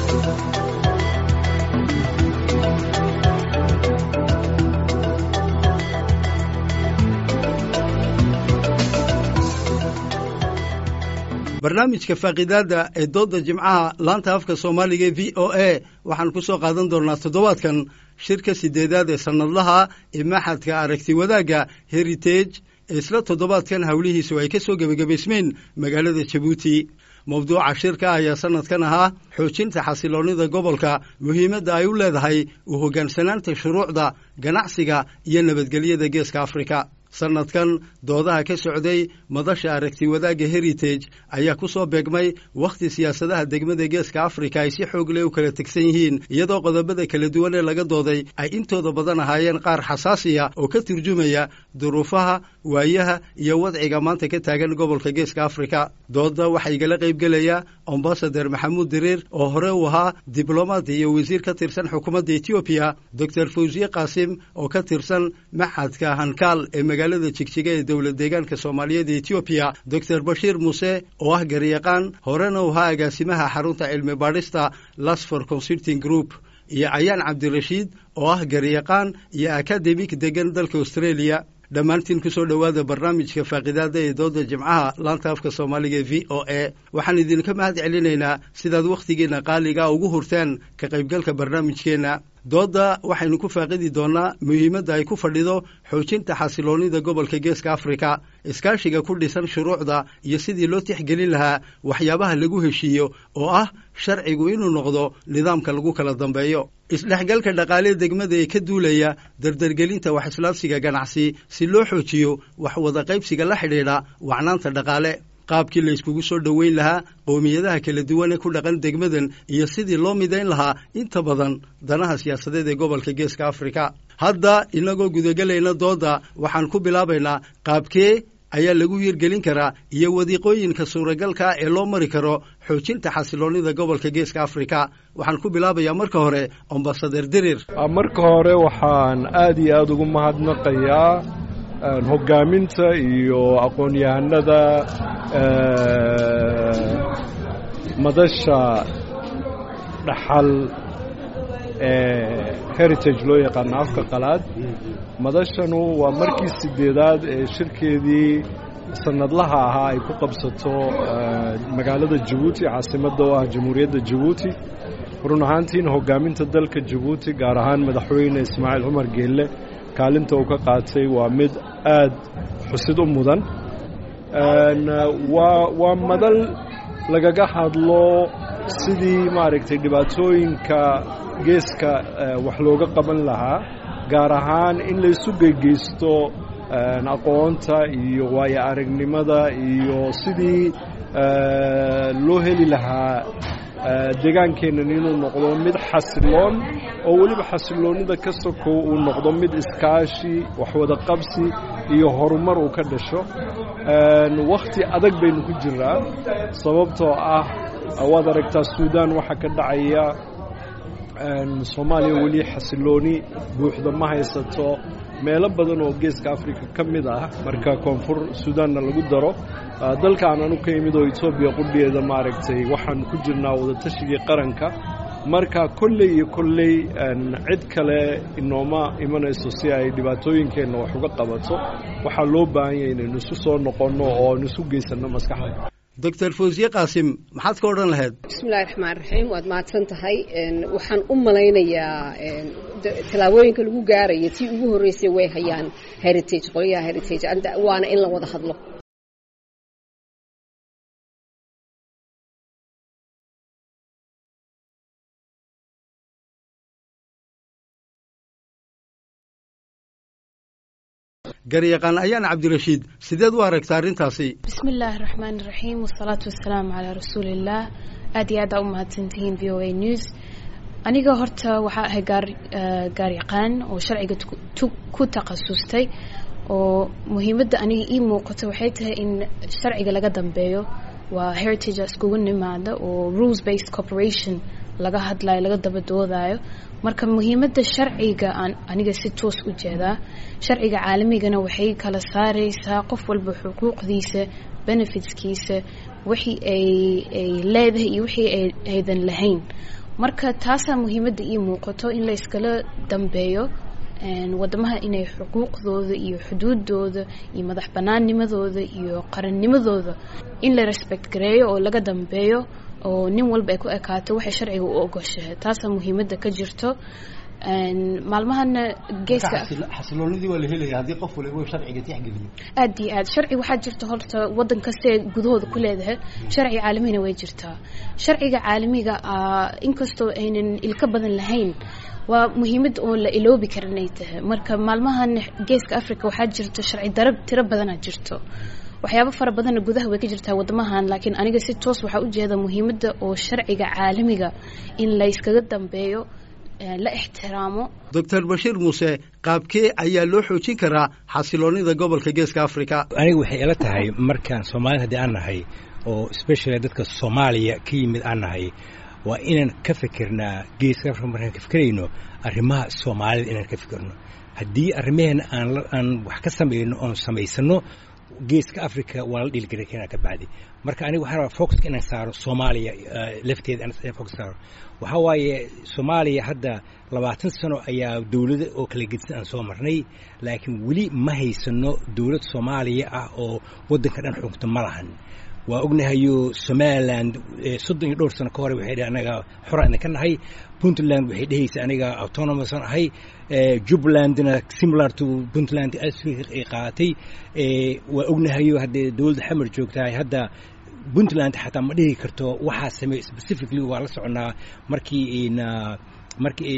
barnaamijka faaqidaada ee dooda jimcaha laanta afka soomaaliga e v o a waxaan ku soo qaadan doonnaa toddobaadkan shirka sideedaad ee sannadlaha ee maxadka aragti wadaagga heritage ee isla toddobaadkan howlihiisu ay ka soo gebagabaysmeen magaalada jabuuti mawduuca shirka ayaa sannadkan ahaa xoojinta xasiloonnida gobolka muhiimadda ay u leedahay u hoggaansanaanta shuruucda ganacsiga iyo nabadgelyada geeska afrika sannadkan doodaha ka socday madasha aragti wadaagga heritage ayaa ku soo beegmay wakhti siyaasadaha degmada geeska afrika ay si xoog leh u kala tegsan yihiin iyadoo qodobada kala duwan ee laga dooday ay intooda badan ahaayeen qaar xasaasiya oo ka turjumaya duruufaha waayaha iyo wadciga maanta ka taagan gobolka geeska afrika dooda waxaa igala qaybgelaya ambasader maxamuud diriir oo hore u ahaa diblomaad iyo wasiir ka tirsan xukuumadda etoobiya doctor fawsiye qaasim oo ka tirsan maxadka hankaal ee magaalada jigjiga ee dowlad deegaanka soomaaliyeed ee etoobiya doctor bashiir muuse oo ah garyaqaan horena u ahaa agaasimaha xarunta cilmi baadhista lasfor consulting group iyo cayaan cabdirashiid oo ah garyaqaan iyo akademik degan dalka australia dhammaantiin ku soo dhowaada barnaamijka faaqidaada ee dooda jimcaha laanta afka soomaaliga e v o a waxaan idinka mahad celinaynaa sidaad wakhtigiinna qaaliga ugu hurteen ka qaybgalka barnaamijkeenna doodda waxaynu ku faaqidi doonnaa muhiimadda ay ku fadhido xoojinta xasiloonnida gobolka geeska afrika iskaashiga ku dhisan shuruucda iyo sidii loo tixgelin lahaa waxyaabaha lagu heshiiyo oo ah sharcigu inuu noqdo nidaamka lagu kala dambeeyo isdhexgalka dhaqaalee degmada ee ka duulaya dardargelinta wax islaabsiga ganacsi si loo xoojiyo wax wada qaybsiga la xidhiidha wacnaanta dhaqaale qaabkii la yskugu soo dhoweyn lahaa qowmiyadaha kala duwan ee ku dhaqan degmadan iyo sidii loo midayn lahaa inta badan danaha siyaasadeed ee gobolka geeska afrika hadda inagoo gudagelayna dooda waxaan ku bilaabaynaa qaabkee ayaa lagu hirgelin karaa iyo wadiiqooyinka suuragalka ee loo mari karo xoojinta xasiloonnida gobolka geeska afrika waxaan ku bilaabayaa marka hore ambasader dirir marka hore waxaan aad iyo aada ugu mahadnaqayaa hoggaaminta iyo aqoon-yahanada madasha dhaxal ee heritage loo yaqaano afka qalaad madashanu waa markii sideedaad ee shirkeedii sanadlaha ahaa ay ku qabsato magaalada jabuuti caasimadda oo ah jamhuuriyadda jabuuti run ahaantiina hoggaaminta dalka jabuuti gaar ahaan madaxweyne ismaaciil cumar geelle kaalinta uu ka qaatay waa mid aad xusid u mudan waa waa madal lagaga hadlo sidii maaragtay dhibaatooyinka geeska wax looga qaban lahaa gaar ahaan in laysu geygeysto aqoonta iyo waayo aragnimada iyo sidii loo heli lahaa deegaankeennan inuu noqdo mid xasiloon oo weliba xasiloonnida ka sokow uu noqdo mid iskaashi waxwada qabsi iyo horumar uu ka dhasho wakhti adag baynu ku jiraa sababtoo ah waad aragtaa suudaan waxaa ka dhacaya soomaaliya weli xasilooni buuxda ma haysato meelo badan oo geeska africa ka mid ah marka koonfur suudaanna lagu daro dalkaan anu ka imid oo etoobiya qudhigeeda maaragtay waxaan ku jirnaa wadatashigai qaranka marka kolley iyo kolley cid kale inooma imanayso si ay dhibaatooyinkeenna wax uga qabato waxaa loo baahan yahay inaynu isu soo noqonno oo aynu isu geysanno maskaxda doctor fawsiye qaasim maxaad ka odhan lahayd bismillahi raxmaan raxiim waad mahadsan tahay waxaan u malaynayaa tallaabooyinka lagu gaaraya tii ugu horreysay way hayaan heritage qolyaha heritage waana in la wada hadlo garyaqaan ayaan cabdirashiid sideed u aragta arrintaasi bismi illaahi raxmaani raxiim wasalaatu wasalaamu calaa rasuuliillaah aad iyo aad aa u mahadsantihiin v o a news aniga horta waxaa ahay gaar gaaryaqaan oo sharciga ku takhasustay oo muhiimadda aniga ii muuqato waxay tahay in sharciga laga dambeeyo waa heritage iskugu nimaada oo rules based corporation laga hadlayo laga daba doodayo marka muhiimadda sharciga aan aniga si toos u jeedaa sharciga caalamigana waxay kala saareysaa qof walba xuquuqdiisa benefitskiisa wixii ay ay leedahay iyo wixii ay aydan lahayn marka taasaa muhiimadda ii muuqato in la iskala dambeeyo wadamaha inay xuquuqdooda iyo xuduudooda iyo madax banaannimadooda iyo qarannimadooda in la respect gareeyo oo laga dambeeyo oo nin walba ay ku ekaato waxay sharciga u ogoshahay taasaa muhiimadda ka jirto maalmahana geeska xasiloonidii waa la helaya haddii qof waliba sharciga tixgeliyo aad iyo aad sharci waxaa jirta horta waddan kastee gudahooda ku leedahay sharci caalamigana way jirtaa sharciga caalamiga inkastoo aynan ilka badan lahayn waa muhiimad oo la iloobi karin ay tahay marka maalmahan geeska africa waxaa jirto sharci darab tiro badana jirto waxyaabo fara badanna gudaha way ka jirtaa wadamahan laakiin aniga si toos waxaa ujeeda muhiimadda oo sharciga caalamiga in la yskaga dambeeyo la ixtiraamo doctor bashiir muuse qaabkee ayaa loo xoojin karaa xasiloonida gobolka geeska africa aniga waxay ila tahay markaan soomaalida haddii aan nahay oo specially dadka soomaaliya ka yimid aan nahay waa inaan ka fikirnaa geeska africa markaan ka fikirayno arrimaha soomaalida inaan ka fikirno haddii arrimaheena aan aan wax ka samayno oon samaysano geeska africa waa la dhiilgari karaa ka bacdi marka aniga waxaan rabaa focuska inaan saaro soomaaliya lafteeda aan focus saaro waxaa waaye soomaaliya hadda labaatan sano ayaa dowlada oo kala gedisan aan soo marnay laakiin weli ma haysano dowlad soomaaliya ah oo waddanka dhan xugta ma lahan waa ognahayo somaliland soddon iyo dhowr sano ka hore waxay dheh anaga xoraan ka nahay puntland waxay dhehaysa aniga autonomousan ahay jubbalandna similar to puntland ay qaadatay waa ognahayo haddee dowladda xamar joogtahay hadda puntland xataa ma dhihi karto waxaa sameey specifically waa la soconaa markii markii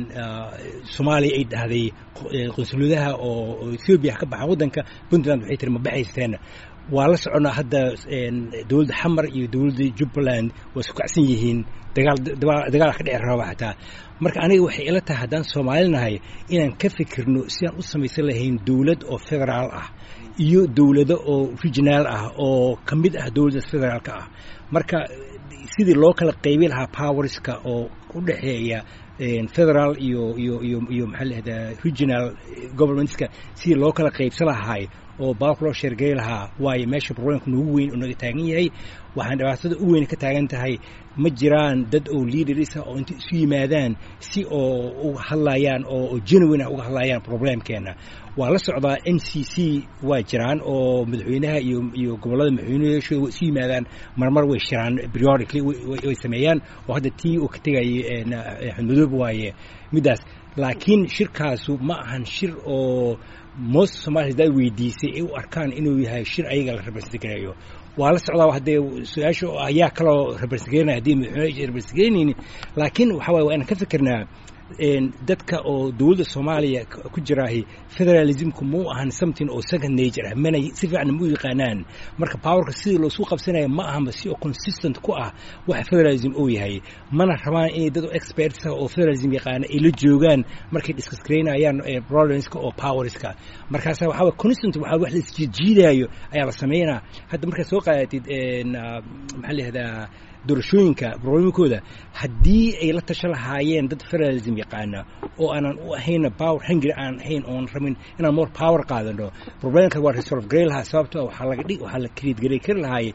soomaaliya ay dhahday qunsuladaha oo ethoobiya ka baxa waddanka puntland waxay tiri ma baxaysteena waa la soconaa hadda dowladda xamar iyo dowladda jubbaland waa isku kacsan yihiin dagaal dagaal ka dhici raba xataa marka aniga waxay ila tahay haddaan soomaali nahay inaan ka fikirno si aan u samaysan lahayn dowlad oo federaal ah iyo dowlado oo regionaal ah oo ka mid ah dowladda federaalka ah marka sidii loo kala qaybi lahaa powerska oo u dhexeeya federal iyo iyo iyo iyo maxaa lahahdaa regional governmentska sidii loo kala qaybsan lahaay oo baabka loo sheergeli lahaa waayo meesha problemka noogu weyn oo naga taagan yahay waxaan dhibaatada u weyn ka taagan tahay ma jiraan dad oo leaders ah oo inta isu yimaadaan si oo uga hadlayaan oo genuine ah uga hadlayaan problemkeena waa la socdaa m c c waa jiraan oo madaxweynaha iyo iyo gobollada madaxweynayaashu way isu yimaadaan marmar way shiraan periodically way sameeyaan oo hadda tii uu ka tegayay xudmadoob waaye middaas laakiin shirkaasu ma ahan shir oo most somalia haddaa weydiisay ay u arkaan inuu yahay shir ayaga la representgareeyo waa la socdaa haddee su-aasha ayaa kaloo representgareynaya haddii madaxweyne representgareynayni laakiin waxa waye waa inaan ka fikirnaa dadka oo dowladda soomaaliya ku jiraahi federalismku muu ahan something oo second nature ah mana si fiican ma u yaqaanaan marka powerka sidii loosu qabsanaya ma ahanba si oo consistent ku ah waxa federalism uu yahay mana rabaan inay dad experts ah oo federalism yaqaana ay la joogaan markay discuss gareynayaan problemska oo powerska markaasa waxaa waye constant waxaa wax la isjiijiidaayo ayaa la sameynaa hadda markaad soo qaadatid maxaa la yihahdaa doorashooyinka problemkooda haddii ay la tasho lahaayeen dad federalism yaqaana oo aanan u ahayna power hungry aan ahayn oon rabin inaan more power qaadano problemka waa resolve gareyn lahaa sababto waxaa laga dhig waxaa la create garey kari lahaay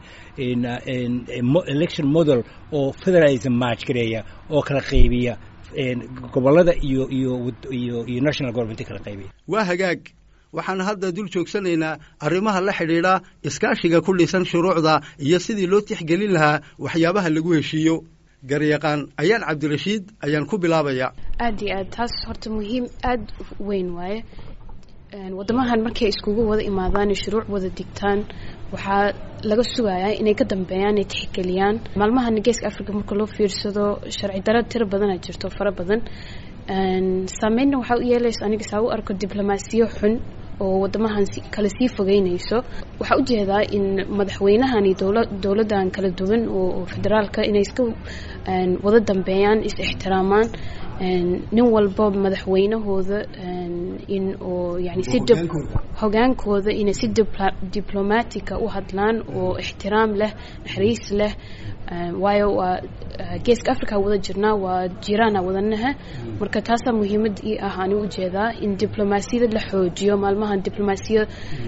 election model oo federalism match gareeya oo kala qaybiya gobollada iyo iyo iyo iyo national government kala qaybiya waa hagaag waxaan hadda dul joogsanaynaa arrimaha la xidhiidha iskaashiga ku dhisan shuruucda iyo sidii loo tixgelin lahaa waxyaabaha lagu heshiiyo garyaqaan ayaan cabdirashiid ayaan ku bilaabaya aad iyo aad taas horta muhiim aada weyn waaye waddamahan markay iskugu wada imaadaan shuruuc wada digtaan waxaa laga sugayaa inay ka dambeeyaan inay tixgeliyaan maalmahan geeska africa marka loo fiirsado sharci daro tiro badana jirto fara badan saameynna waxaa u yeelaysa aniga saa u arko diblomaasiyo xun oo wadamahan kale sii fogeynayso waxaa ujeedaa in madaxweynahan iyo dowladdan kala duwan oo federaalka inay iska wada dambeeyaan is ixtiraamaan nin walba madaxweynahooda in oo yani si hogaankooda inay si diblomatica u hadlaan oo ixtiraam leh naxariis leh waayo waa geeska africa wada jirnaa waa jiraana wadanaha marka taasaa muhiimad ii ah ani ujeedaa in diblomaasiyada la xoojiyo maalmahan diblomaasiya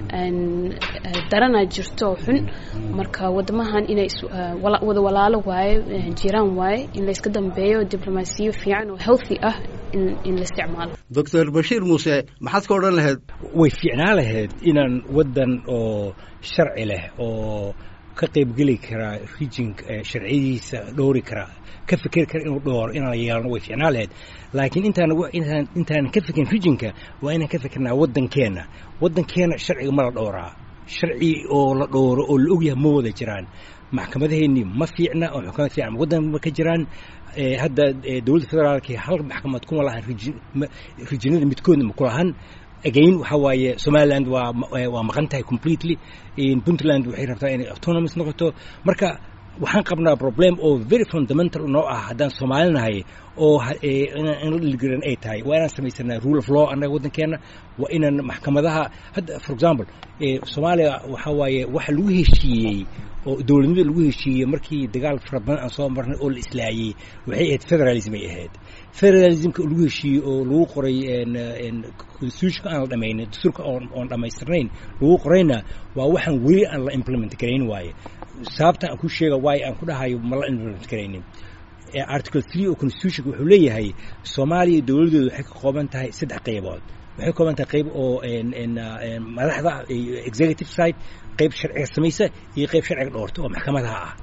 darana jirto oo xun marka wadamahan inay wada walaalo waaye jiraan waaye in layska dambeeyo diblomaasiyo fiican oo healthy ah in la isticmaalo doctor bashiir muuse maxaad ka odhan lahayd way fiicnaa lahayd inaan waddan oo sharci leh oo ka qaybgeli karaa rijinka sharciyadiisa dhowri karaa ka fikeri kara inuu dhooro inaan yeelano way fiicnaa lahayd laakiin intaan intaan intaanan ka fikirin rijinka waa inaan ka fikirnaa waddankeenna waddankeenna sharciga ma la dhowraa sharci oo la dhowro oo la ogyahay ma wada jiraan maxkamadaheennii ma fiicna oo xukamad fiican waddan ma ka jiraan hadda dowladda federaalka hal maxkamad kuma lahan rijinada midkoodna ma ku lahan again waxa waaye somaliland waa waa maqan tahay completely puntland waxay rabtaa inay autonomous noqoto marka waxaan qabnaa problem oo very fundamental noo ah haddaan soomaalinahay oo in la dhiligaran ay tahay waa inaan samaysanaa rule of law annaga waddankeena waa inaan maxkamadaha hadda for example soomaaliya waxa waaye waxa lagu heshiiyey oo dowladnimada lagu heshiiyey markii dagaal fara badan aan soo marnay oo la islaayey waxay ahayd federalism ay ahayd federalismka lagu heshiiyey oo lagu qoray constitutionka aan la dhamaynin dastuurka oon dhammaystirnayn lagu qorayna waa waxaan weli aan la implement garayn waaye sababta aan ku sheega waayo aan ku dhahayo ma la implement garaynin article three oo constitutionka wuxuu leeyahay soomaaliya dowladooda waxay ka kooban tahay saddex qaybood waxay ka kooban tahay qayb oo madaxda executive side qayb sharciga samaysa iyo qayb sharciga dhoorta oo maxkamadaha ah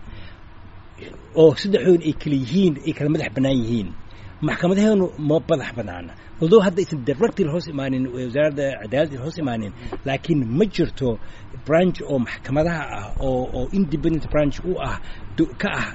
oo saddexdood ay kala yihiin ay kala madax bannaan yihiin maxkamadaheenu ma madax bannaana although hadda aysan directly hoos imaanin wasaaradda cadaaladda hoos imaanin laakiin ma jirto branch oo maxkamadaha ah oo oo independent branch u ah ka ah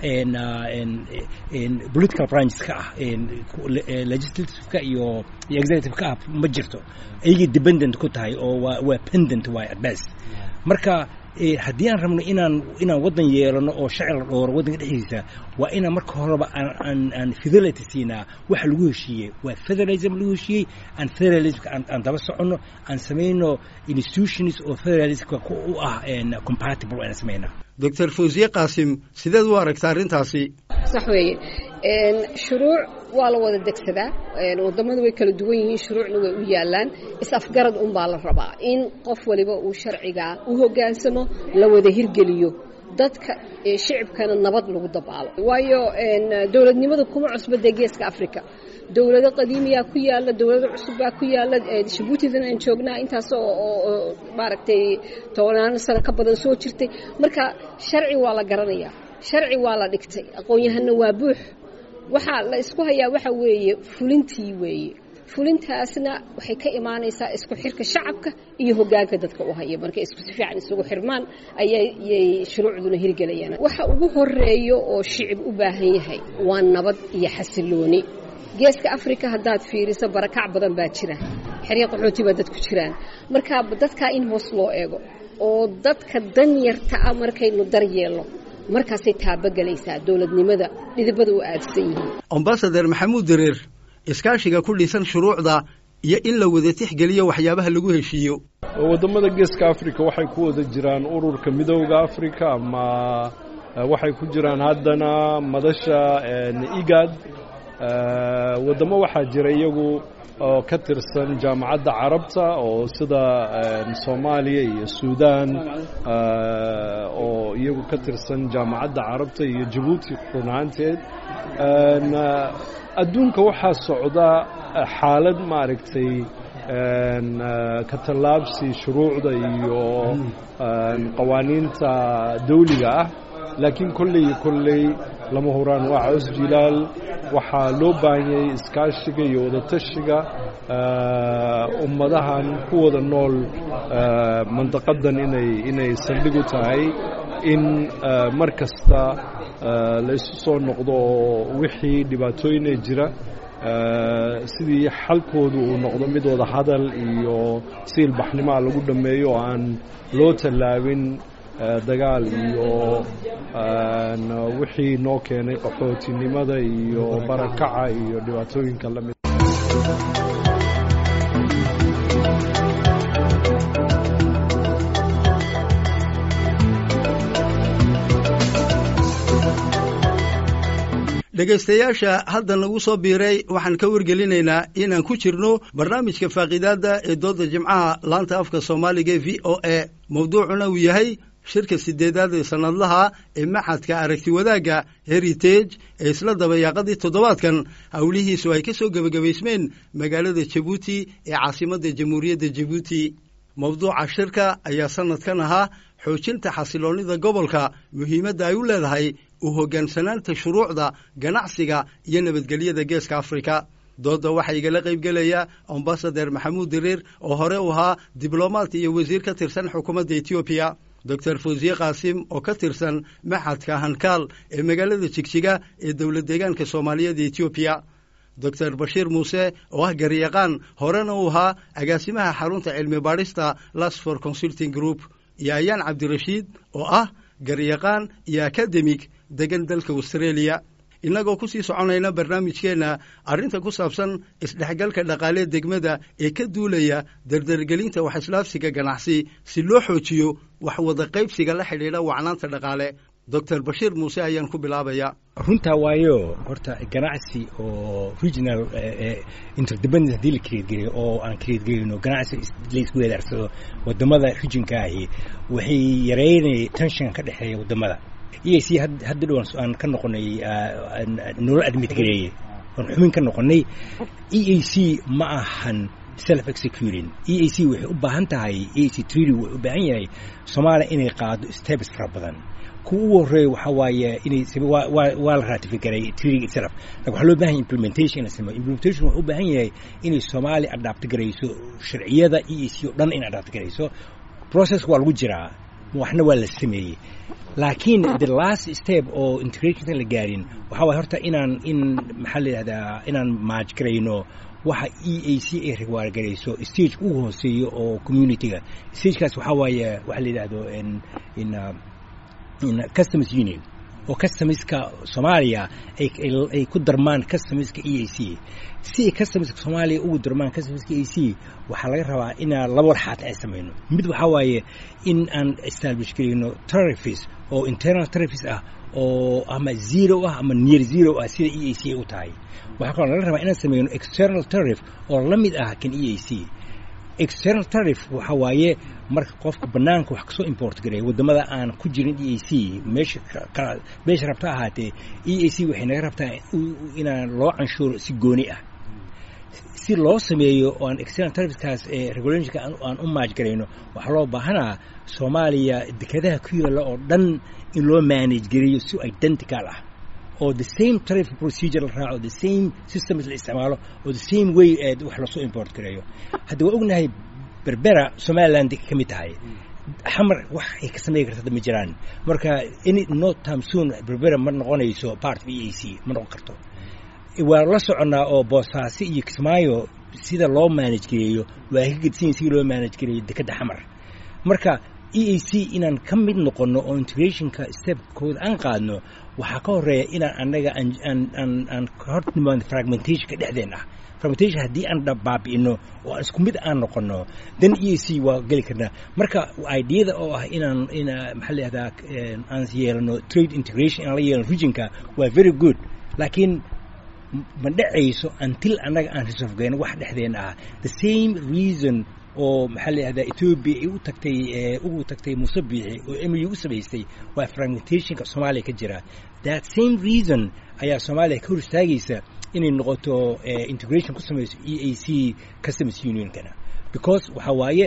political branches ka ah legislativeka iyo iyo executive ka ah ma jirto ayagay dependent ku tahay oo waa waa pendent waay at best marka haddii aan rabno inaan inaan waddan yeelano oo sharci la dhooro waddanka dhexdiisa waa inaan marka horeba aan aan fidelity siinaa waxa lagu heshiiyey waa federalism lagu heshiiyey aan federalismka aan daba soconno aan samayno institutions oo federalismka u ah compatible aan samaynaa doctor fawsiye qaasim sideed u aragta arrintaasi sax weeye shuruuc waa la wada degsadaa wadamadu way kala duwan yihiin shuruucna way u yaalaan is-afgarad unbaa la rabaa in qof waliba uu sharcigaa u hogaansamo la wada hirgeliyo dadka shicibkana nabad lagu dabaalo waayo dowladnimada kuma cusba dee geeska africa dowlado qadiimiyaa ku yaala dowlado cusub baa ku yaala jabuutidan aan joognaa intaas oo maaragtay tobanaan sano ka badan soo jirtay marka sharci waa la garanayaa sharci waa la dhigtay aqoon-yahanna waa buux waxaa la isku hayaa waxa weeye fulintii weeye fulintaasna waxay ka imaanaysaa isku xirka shacabka iyo hogaanka dadka u haya markay isku si fiican isugu xirmaan ayayay shuruucduna hirgelayaan waxa ugu horeeyo oo shicib u baahan yahay waa nabad iyo xasilooni geeska africa haddaad fiiriso barakac badan baa jira xerya qaxooti baa dadku jiraan marka dadkaa in hoos loo eego oo dadka danyarta ah markaynu daryeelno markaasay taabagelaysaa dowladnimada dhidibada u aadsan yihiin ambasader maxamuud dareer iskaashiga ku dhisan shuruucda iyo in la wada tixgeliyo waxyaabaha lagu heshiiyo waddamada geeska africa waxay ku wada jiraan ururka midowda africa ama waxay ku jiraan haddana madasha igad waddamo waxaa jira iyagu oo ka tirsan jaamacadda carabta oo sida soomaaliya iyo suudaan oo iyagu ka tirsan jaamacadda carabta iyo jabuuti run ahaanteed adduunka waxaa socda xaalad maaragtay ka tallaabsi shuruucda iyo qawaaniinta dawliga ah laakiin kolley iyo kolley lama huraan waa caws jilaal waxaa loo baahanyay iskaashiga iyo wadatashiga ummadahan ku wada nool mandaqadan inay inay saldhig u tahay in mar kasta la isu soo noqdo oo wixii dhibaatooyina jira sidii xalkoodu uu noqdo mid wada hadal iyo si ilbaxnimaa lagu dhammeeyo oo aan loo tallaabin dagaal iyo wixii noo keenay qaxootinimada iyo barakaca iyo dhibaatooyinka la mid dhegaystayaasha hadda nagu soo biiray waxaan ka wargelinaynaa inaan ku jirno barnaamijka faaqiidaadda ee dooda jimcaha laanta afka soomaaliga v o a mawduucuna uu yahay shirka sideedaad ee sannadlaha ee maxadka aragti wadaagga heritage ee isla dabayaaqadii toddobaadkan howlihiisu ay ka soo gebagabaysmeen magaalada jabuuti ee caasimadda jamhuuriyadda jabuuti mawduuca shirka ayaa sannadkan ahaa xoojinta xasiloonnida gobolka muhiimadda ay u leedahay u hoggaansanaanta shuruucda ganacsiga iyo nabadgelyada geeska afrika doodda waxaa igala qaybgelaya ambasader maxamuud diriir oo hore u ahaa diblomaat iyo wasiir ka tirsan xukuumadda etoobiya doctor fawsiye qaasim oo ka tirsan maxadka hankaal ee magaalada jigjiga ee dowlad deegaanka soomaaliyeed ee etoobiya doctor bashiir muuse oo ah garyaqaan horena u ahaa agaasimaha xarunta cilmi baadhista lasfor consulting group iyo ayaan cabdirashiid oo ah garyaqaan iyo akademig degan dalka australia innagoo ku sii soconayna barnaamijkeenna arrinta ku saabsan isdhexgalka dhaqaalee degmada ee ka duulaya dardargelinta wax islaafsiga ganacsi si loo xoojiyo wax wada qaybsiga la xidhiidha wacnaanta dhaqaale doctor bashiir muuse ayaan ku bilaabaya runtaa waayo horta ganacsi oo regional interdependence haddii la creedgeliyo oo aan creedgelino ganacsi laisku weedaarsado wadamada regionka ahi waxay yareynaya tension ka dhexeeya wadamada e c hadda dhowan aan ka noqonay nolol admit gareeye oon xubin ka noqonay e a c ma ahan self executing e a c waxay u baahan tahay e a c treaty wuxuu u baahan yahay soomaaliya inay qaado steps fara badan kuwa ugu horreeya waxaa waaye inay waa la ratifigaray treaty itself lakin waxaa loo bahan yahay implementation in la sameeyo implementation wuxuu u baahan yahay inay soomaaliya adapt garayso sharciyada e a c oo dhan in adapt garayso process waa lagu jiraa waxna waa la sameeyey laakiin the last step oo integrationka la gaarin waxaa waay horta inaan in maxaa la yidhahdaa inaan maaj garayno waxa e a c ay riwaargarayso stage ugu hooseeyo oo communityga stagekaas waxaa waaye waxaa la yidhahdo in customs union oo customiska soomaaliya ay ku darmaan customiska e a c si ay customiska soomaaliya ugu darmaan customiska e a c waxaa laga rabaa inaan laba warxaat ay samayno mid waxaa waaye in aan establish garayno tarifis oo internal tarifis ah oo ama zero ah ama near zero ah sida e a c ay u tahay waxaa kaloo laga rabaa inaan samayno external tarif oo la mid ah kan e a c external tarif waxa waaye marka qofka banaanka wax kasoo import gareeya wadamada aan ku jirin e a c meesha meesha rabta ahaatee e a c waxay naga rabtaa inaan loo canshuuro si gooni ah si loo sameeyo oo aan external tarifkaas ee regulationka aan u maaj garayno waxaa loo baahanaa soomaaliya dekadaha ku yaalla oo dhan in loo manage gareeyo si identical ah oo the same tarif procedure la raaco the same systems la isticmaalo oo the same way ee wax lasoo import gareeyo hadda waa ognahay berbera somaliland ka mid tahay xamar wax ay ka sameyn karta ma jiraan marka any no time soon berbera ma noqonayso part of e a c ma noqon karto waa la soconnaa oo boosaaso iyo kismaayo sida loo manage gareeyo waa ka gedsanyahin sida loo manage gareeyo dekedda xamar marka e a c inaan ka mid noqonno oo integrationka stepkooda aan qaadno waxaa ka horeeya inaan annaga aan ka hor nimaano fragmentationka dhexdeen ah fragmentation haddii aan baabi'ino oo aan isku mid aan noqono then e a c waa geli karnaa marka ideada oo ah inaan in maxaa layihahdaa aan yeelano trade integration inaan la yeelano regionka waa very good laakiin ma dhacayso until annaga aan resolve wax dhexdeena ah the same reason oo maxaa la yihahdaa ethoobia ay u tagtay ugu tagtay musabiixi oo emiyu u samaystay waa fragmentationka soomaaliya ka jira that same reason ayaa soomaaliya ka hor istaagaysa inay noqoto integration ku samayso e a c customs unionkana because waxaa waaye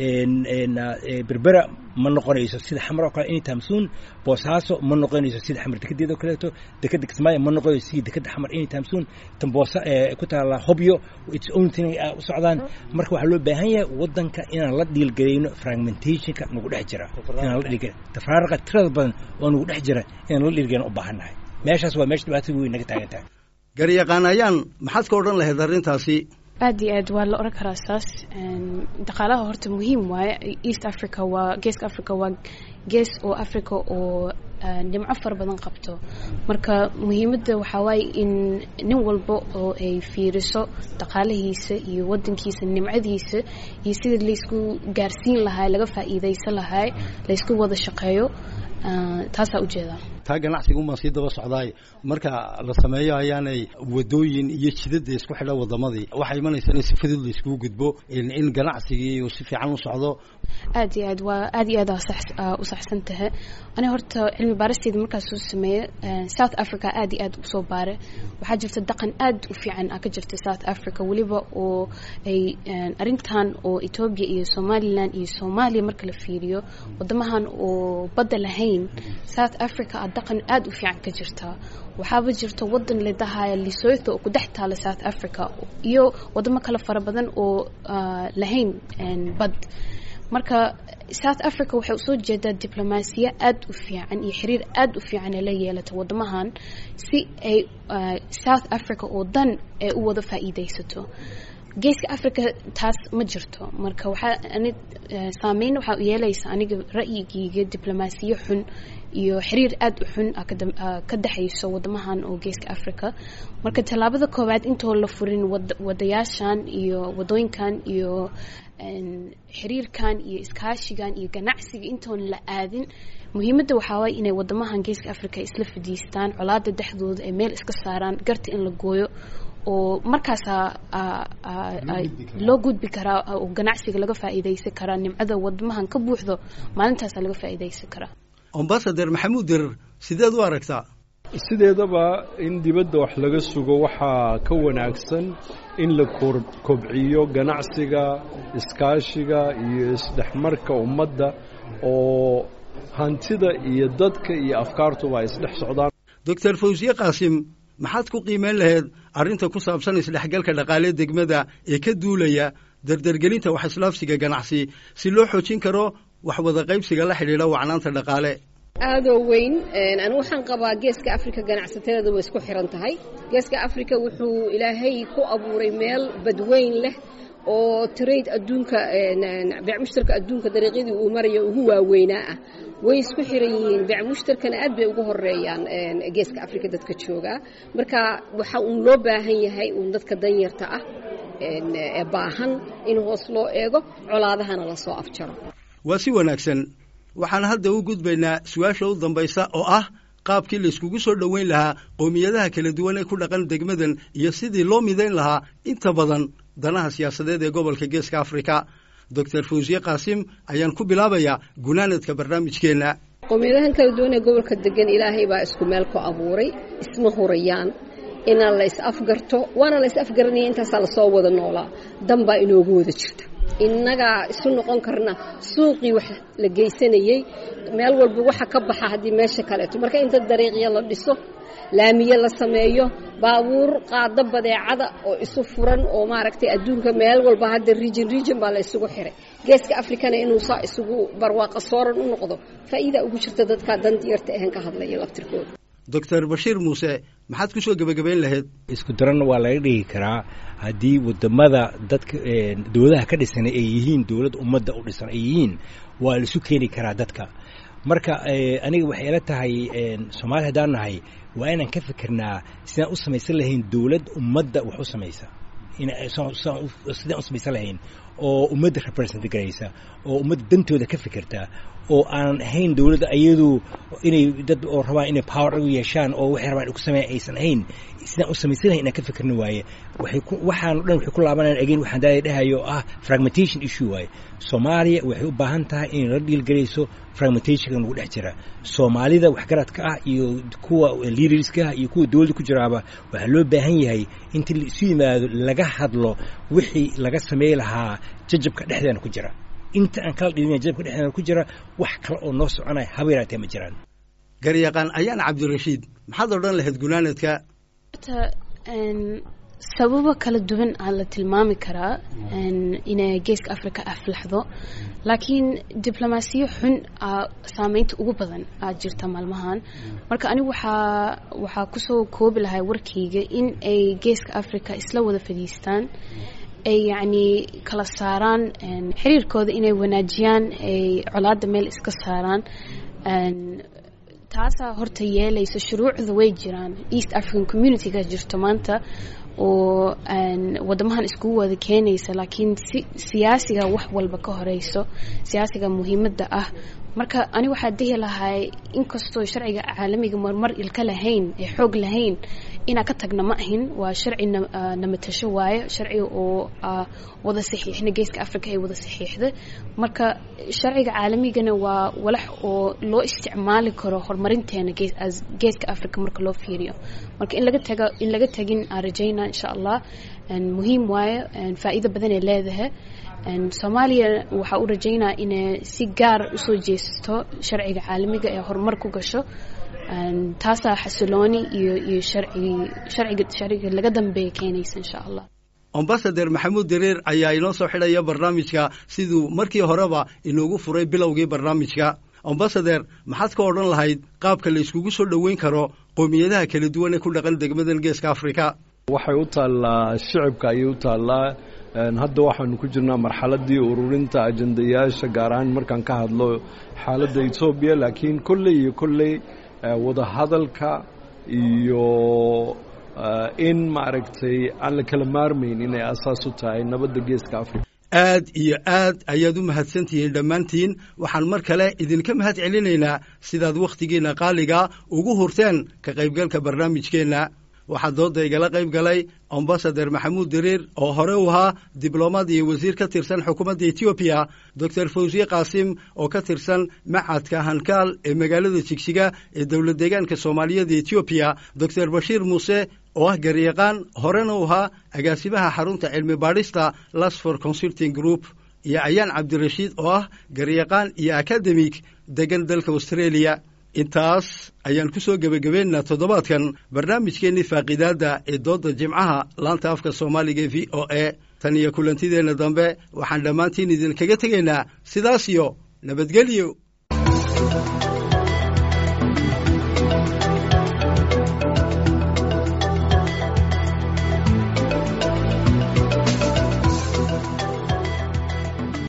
berbera ma noqonayso sida xamar oo kale anytime soon boosaaso ma noqonayso sida xamar dekedeeda oo kaleeto dekeda kismaayo ma noqonayso sida dekeda xamar anytime soon tan boosa ku taala hobyo its own thing u socdaan marka waxaa loo baahan yahay wadanka inaan la dhiilgarayno fragmentationka nagu dhex jira inaan la dhiilgar tafaaraqa tirada badan oo nagu dhex jira inaan la dhiilgarayno u baahan nahay meeshaas waa meesha dhibaatada weyn naga taagan tahay garyaqaan ayaan maxaad ka odhan lahayd arrintaasi aad iyo aad waa la oran karaa saas dhaqaalaha horta muhiim waaye east africa waa geeska africa waa gees oo africa oo nimco fara badan qabto marka muhiimadda waxaa waaye in nin walba oo ay fiiriso dhaqaalahiisa iyo wadankiisa nimcadiisa iyo sidii laysku gaarsiin lahaa laga faa'iidaysan lahaa laysku wada shaqeeyo taasaa ujeedaa taa ganacsiga umaan sii daba socdaay marka la sameeyo ayaanay wadooyin iyo jidada isku xidha wadamadii waxaa imanaysa in si fudud laiskugu gudbo in ganacsigii uu si fiican u socdo aad iyo aad waa aad iyo aad u saxsan tahay ani horta cilmi baaristeeda markaas soo sameeye south africa aad iyo aad usoo baare waxaa jirta dhaqan aad u fiican a ka jirta south africa weliba oo ay arintan oo ethoobia iyo somalilan iyo soomaaliya marka la fiiriyo wadamahan oo badda lahayn south africa a dhaqan aad u fiican ka jirta waxaaba jirta wadan ladahaya lesotho oo ku dhex taala south africa iyo wadamo kale fara badan oo lahayn bad marka south africa waxay usoo jeedaa diblomaasiya aad u fiican iyo xiriir aad u fiican ee la yeelata wadamahan si ay south africa oo dan ay u wada faa'iidaysato geeska africa taas ma jirto marka waxaa ani saameyn waxaa yeelaysa aniga ra'yigeyga diblomaasiyo xun iyo xiriir aad u xun ka dhexayso wadamahan oo geeska africa marka tallaabada koowaad intoo la furin wadayaashan iyo wadooyinkan iyo xiriirkan iyo iskaashigan iyo ganacsiga intoon la aadin muhiimadda waxaa waay inay wadamahan geeska africa isla fadhiistaan colaada dhexdooda ay meel iska saaraan garta in la gooyo oo markaasaa loo gudbi karaa oo ganacsiga laga faa'iidaysan karaa nimcada wadamahan ka buuxdo maalintaasaa laga faa'iidaysan karaa ambasader maxamuud dirar sideed u aragtaa sideedaba in dibadda wax laga sugo waxaa ka wanaagsan in la kobciyo ganacsiga iskaashiga iyo isdhexmarka ummadda oo hantida iyo dadka iyo afkaartuba ay isdhex socdaan doctor fawsiye qaasim maxaad ku qiimeyn lahayd arrinta ku saabsan isdhexgalka dhaqaale degmada ee ka duulaya dardargelinta wax islaafsiga ganacsi si loo xoojin karo wax wada qaybsiga la xidhiidha wacnaanta dhaqaale aadoo weyn anu waxaan qabaa geeska africa ganacsatada way isku xiran tahay geeska africa wuxuu ilaahay ku abuuray meel badweyn leh oo trade adduunka beec mushtarka adduunka dariiqyadii uu marayo ugu waaweynaa ah way isku xiran yihiin beec mushtarkana aad bay ugu horeeyaan geeska africa dadka joogaa marka waxa uun loo baahan yahay uun dadka danyarta ah ee baahan in hoos loo eego colaadahana lasoo afjaro waa si wanaagsan waxaan hadda u gudbaynaa su-aasha u dambaysa oo ah qaabkii layskugu soo dhoweyn lahaa qowmiyadaha kala duwan ee ku dhaqan degmadan iyo sidii loo midayn lahaa inta badan danaha siyaasadeed ee gobolka geeska afrika doctor fawsiye qaasim ayaan ku bilaabayaa gunaanadka barnaamijkeenna qowmiyadahan kala duwan ee gobolka degan ilaahay baa isku meel ku abuuray isma hurayaan inaan la is afgarto waana la is afgaranaya intaasaa lasoo wada noolaa dan baa inoogu wada jirta innagaa isu noqon karna suuqii wax la geysanayey meel walba waxa ka baxa haddii meesha kaleeto marka inta dariiqya la dhiso laamiye la sameeyo baabuur qaado badeecada oo isu furan oo maaragtay adduunka meel walba hadda region region baa la isugu xiray geeska afrikana inuu saa isugu barwaaqa sooran u noqdo faa'iida ugu jirta dadka dantiyarta ahan ka hadlaya laftirkooda doctor bashiir muuse maxaad ku soo gebagabayn lahayd isku daranna waa laga dhigi karaa haddii wadamada dadka dowladaha ka dhisan ay yihiin dowlad ummadda u dhisan ay yihiin waa laisu keeni karaa dadka marka aniga waxay ila tahay soomaaliya haddaan nahay waa inaan ka fikirnaa sidaan u samaysan lahayn dowlad ummadda wax u samaysa sidaan u samaysan lahayn oo ummadda represent garaysa oo ummadda dantooda ka fikirta oo aanan ahayn dowladda ayadu inay dad oo rabaan inay power u yeeshaan oo waxay rabaan ku sameeya aysan ahayn sidaan u samaysan lahayn inaan ka fikirna waaye waxay ku waxaan dhan waxay ku laabanayaan again waxaan daaya dhahayo oo ah fragmentation issue waaye soomaaliya waxay u baahan tahay inay la dhiilgarayso fragmentationka nagu dhex jira soomaalida waxgaradka ah iyo kuwa leaderska ah iyo kuwa dowladda ku jiraaba waxaa loo baahan yahay inta la isu yimaado laga hadlo wixii laga samey lahaa jajabka dhexdeena ku jira inta aan kala dhilina jajabka dhexdeena ku jira wax kale oo noo soconaya haba yaraatee ma jiraan garyaqaan ayaan cabdirashiid maxaad odhan lahayd gunaanadka sababo kala duwan aa la tilmaami karaa inay geeska africa aflaxdo laakiin diblomaasiyo xun aa saameynta ugu badan aad jirta maalmahan marka anigu waxaa waxaa kusoo koobi lahay warkayga in ay geeska africa isla wada fadhiistaan ay yacni kala saaraan xiriirkooda inay wanaajiyaan ay colaadda meel iska saaraan taasaa horta yeelaysa shuruucda way jiraan east african communityga jirto maanta oo wadamahan iskugu wada keenaysa laakiin si siyaasiga wax walba ka horeyso siyaasiga muhiimadda ah marka ani waxaa dihi lahay inkastoo sharciga caalamiga marmar ilka lahayn ee xoog lahayn inaa ka tagna ma ahin waa sharci namatasho waayo sharciga oo wada saxiixna geeska africa ay wada saxiixda marka sharciga caalamigana waa walax oo loo isticmaali karo horumarinteena geeska africa marka loo fiiriyo marka in laga taga in laga tagin aan rajayna insha allah muhiim waayo faa'iido badan ay leedahay soomaaliya waxaa u rajaynaa inay si gaar usoo jeesato sharciga caalamiga ee horumar ku gasho taasaa xasilooni iyo iyo sharciga sharciga laga dambeeya keenaysa insha allah ambasader maxamuud dareer ayaa inoo soo xidhaya barnaamijka siduu markii horeba inoogu furay bilowgii barnaamijka ambasader maxaad ka odhan lahayd qaabka la iskugu soo dhoweyn karo qowmiyadaha kala duwan ee ku dhaqan degmadan geeska africa waxay u taallaa shicibka ayay u taallaa hadda waxaanu ku jirnaa marxaladii ururinta ajandayaasha gaar ahaan markaan ka hadlo xaaladda etoobiya laakiin kolley iyo kolley wadahadalka iyo in maaragtay aan la kala maarmayn inay asaas u tahay nabadda geeska africa aad iyo aad ayaad u mahadsantihiin dhammaantiin waxaan mar kale idinka mahad celinaynaa sidaad wakhtigiinna qaaliga ugu hurteen ka qaybgalka barnaamijkeenna waxaa dooda igala qayb galay ambasader maxamuud dariir oo hore u ahaa diblomaad iyo wasiir ka tirsan xukuumadda etoobiya doctor fawsiye qaasim oo ka tirsan macadka hankaal ee magaalada jigsiga ee dowlad deegaanka soomaaliyeed etoobiya doctor bashiir muuse oo ah garyaqaan horena u ahaa agaasimaha xarunta cilmi baadhista lasfor consulting group iyo ayaan cabdirashiid oo ah garyaqaan iyo akademig degan dalka australia intaas ayaan ku soo gebagabeynaa toddobaadkan barnaamijkeennii faaqidaadda ee doodda jimcaha laanta afka soomaaliga e v o a tan iyo kulantideenna dambe waxaan dhammaantiin idinkaga tegaynaa sidaas iyo nabadgelyo